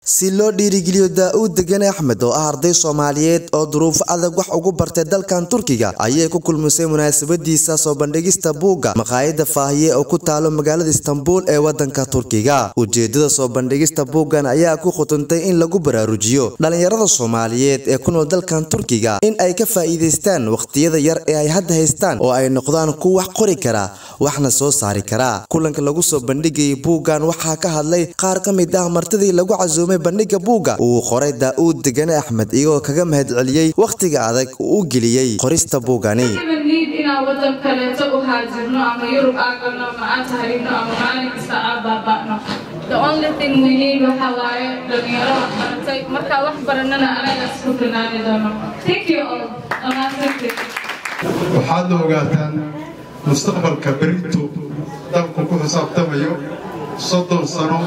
si loo dhiirigeliyo daa-uud degane axmed oo ah arday soomaaliyeed oo duruufo adag wax ugu bartay dalkan turkiga ayay ku kulmisay munaasabadiisa soo bandhigista buugga maqaayada faahiye oo ku taalo magaalada istanbul ee wadanka turkiga ujeedada soo bandhigista buuggan ayaa ku khutuntay in lagu baraarujiyo dhalinyarada soomaaliyeed ee ku nool dalkan turkiga in ay ka faa'iidaystaan wakhtiyada yar ee ay hadda haystaan oo ay noqdaan kuwa wax qori kara waxna soo saari kara kulanka lagu soo bandhigayay buuggan waxaa ka hadlay qaar ka mid ah martidii lagu casuumay bandhiga buugga uu qoray daa-uud degane axmed iyagoo kaga mahadceliyey wakhtiga adag uu u geliyey qorista buuggani niid inaan wadan kaleeto u haajirno ama yurub aa galno ama aan tahribno ama maalin kasta aa baaba'no the only thing we need waxa waaye dhalinyaro wax baratay markaa wax baranana anagaas ku filnaani doono thank you all dhammaantantii waxaadna ogaataan mustaqbalka berito dalku ku xisaabtamayo soddon sano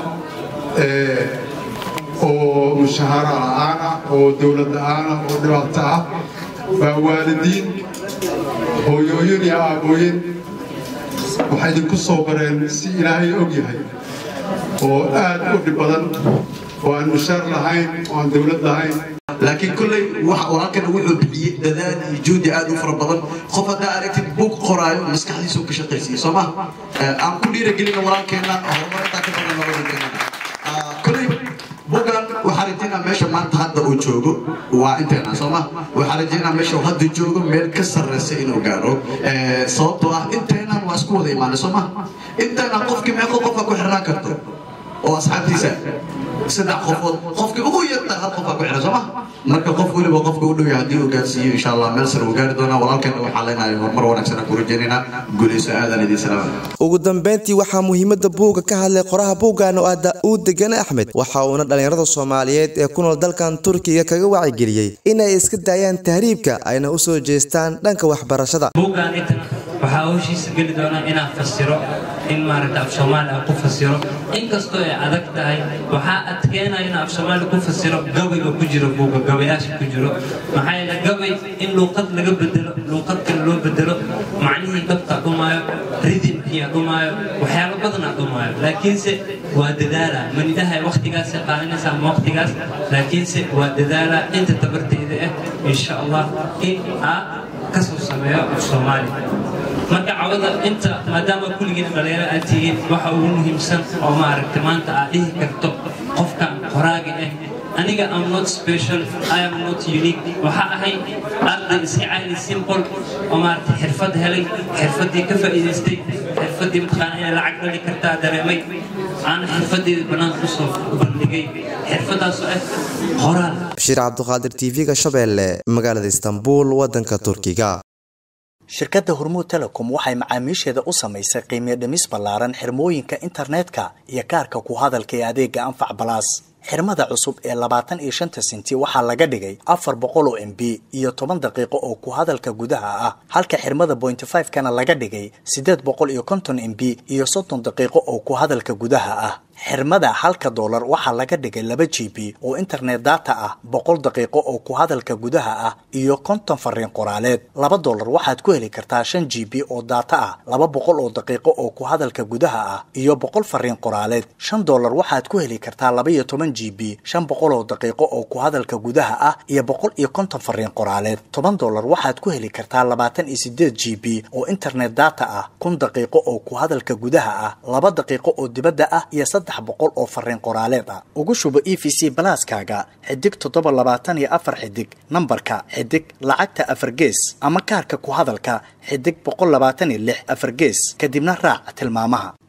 oo mushahara la'aana oo dowlad la'aana oo dhibaato ah baa waalidiin hooyooyin iyo aabooyin waxay idinku soo bareen si ilaahay og yahay oo aad u dhib badan oo aan mushaar lahayn oo aan dowlad lahayn laakiin kolley walaalkana wuxuu bixiyey dadaal iyo juhdi aad u fara badan qof haddaa aragtid bug qoraayo maskaxdiisu ka shaqaysiiya soo ma aan ku dhiiragelina walaalkeena horumarintaa ka badan labada kolley bugan waxaa rajaynaa meesha maanta hadda uu joogo waa inteena soo ma waxaa rajaynaa meesha uu hadda joogo meel ka sarreysa inuu gaaro sababtoo ah inteenan waa isku wada imaanay soo ma inteenan qofkii meeqo qofka ku xirnaan karto oo asxaabtiisa saddex qofood qofkii ugu yarta hal qofaa ku xiran soo ma marka qof weliba qofka u dhow haddii uu gaarsiiyo insha allah meel sare uu gaari doonaa walaalkeena waxaa leenahay horumar wanaagsan ku rajaynaynaa guulayso aadan idiin salaama ugu dambeyntii waxaa muhiimada buugga ka hadlay qoraha buuggan oo ah daa-uud degane axmed waxa uuna dhalinyarada soomaaliyeed ee ku nool dalkan turkiga kaga wacigeliyey inay iska daayaan tahriibka ayna u soo jeestaan dhanka waxbarashada buuggan intan waxaa howshiisa geli doonaa inaan fasiro in maaragta af soomaali aan ku fasiro inkastoo ay adag tahay waxaa adkeenaya in af soomaali ku fasiro gabayga ku jiro buugga gabayaasha ku jiro maxaa yeele gabay in luuqad laga bedelo luuqad kale loo bedelo macnihii dhabtaa dhumaayo ridimkiyaa dhumaayo waxyaalo badanaa dhumaayo laakiinse waa dadaala manidahay wakhtigaasay qaadanaysaa ama wakhtigaas laakiinse waa dadaala inta tabarteyda ah insha allah in aa kasoo sameeyo af soomaali marka cawada inta maadaama kulligiina dhalinyaro aad tihiin waxa ugu muhiimsan oo maaragta maanta aad dhihi karto qofkan qoraaga ah aniga am not special i am not unique waxa ahay arday iska caadi simple oo maaragta xirfad helay xirfaddii ka faa'iidaystay xirfaddii mataqaana inay lacag dhali kartaa dareemay aana xirfaddeeda bannaanka usoo bandhigay xirfaddaasoo ah qoraal bashiir cabduqaadir tv-ga shabeelle magaalada istanbul wadanka turkiga shirkadda hormuud telecom waxay macaamiisheeda u samaysay qiimiyo dhimis ballaaran xirmooyinka internetka iyo kaarka ku hadalka ee adeega anfac balaas xirmada cusub ee labaatan iyo shanta senti waxaa laga dhigay afar boqol oo m b iyo toban daqiiqo oo ku hadalka gudaha ah halka xirmada bointy five kana laga dhigay siddeed boqol iyo konton m b iyo soddon daqiiqo oo ku hadalka gudaha ah xirmada halka doolar waxaa laga dhigay laba g b oo internet data ah boqol daqiiqo oo ku hadalka gudaha ah iyo konton fariin qoraaleed laba doolar waxaad ku heli kartaa shan g b oo data ah laba boqol oo daqiiqo oo ku hadalka gudaha ah iyo boqol fariin qoraaleed shan doolar waxaad ku heli kartaa laba iyo toban g b shan boqol oo daqiiqo oo ku hadalka gudaha ah iyo boqol iyo konton fariin qoraaleed toban doolar waxaad ku heli kartaa labaatan iyo sideed g b oo internet data ah kun daqiiqo oo ku hadalka gudaha ah laba daqiiqo oo dibadda ah iyo boqol oo fariin qoraaleed ah ugu shubo e v c balaaskaaga xidig toddoba labaatan iyo afar xidig nambarka xidig lacagta afar gees ama kaarka ku hadalka xidig boqol labaatan iyo lix afar gees kadibna raac tilmaamaha